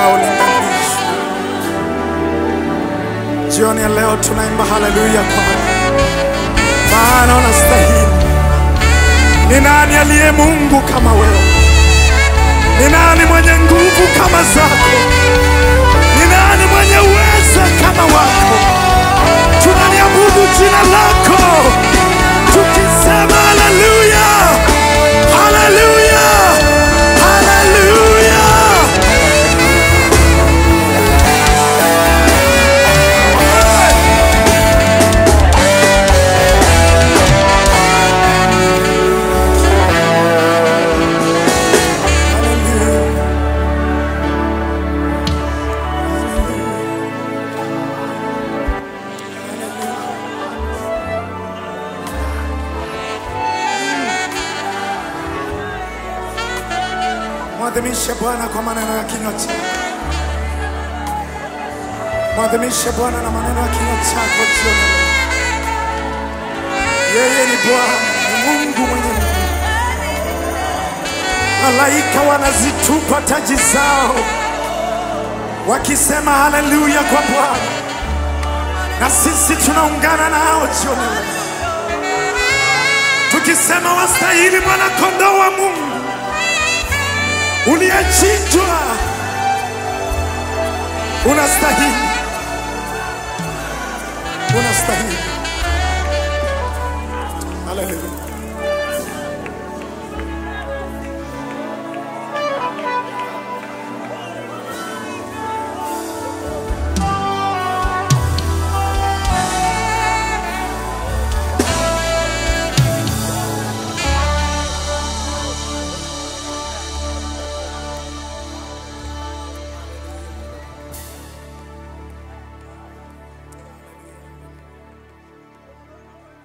haulinganishwi. Jioni ya leo tunaimba haleluya kwako, maana unastahili. Ni nani aliye Mungu kama wewe? Ni nani mwenye nguvu kama zako? Ni nani mwenye uweza kama wako? Tunaliabudu jina lako tukisema haleluya, haleluya, haleluya. Mwadhimishe Bwana kwa maneno ya kinywa chako. Mwadhimishe Bwana na maneno ya kinywa chako jioni ya leo. Yeye ni Bwana, ni Mungu mwenye nguvu. Malaika wanazitupa taji zao wakisema haleluya kwa Bwana, na sisi tunaungana nao jioni ya leo tukisema wastahili mwana kondoo wa Mungu uliyechinjwa, unastahili, unastahili. Haleluya.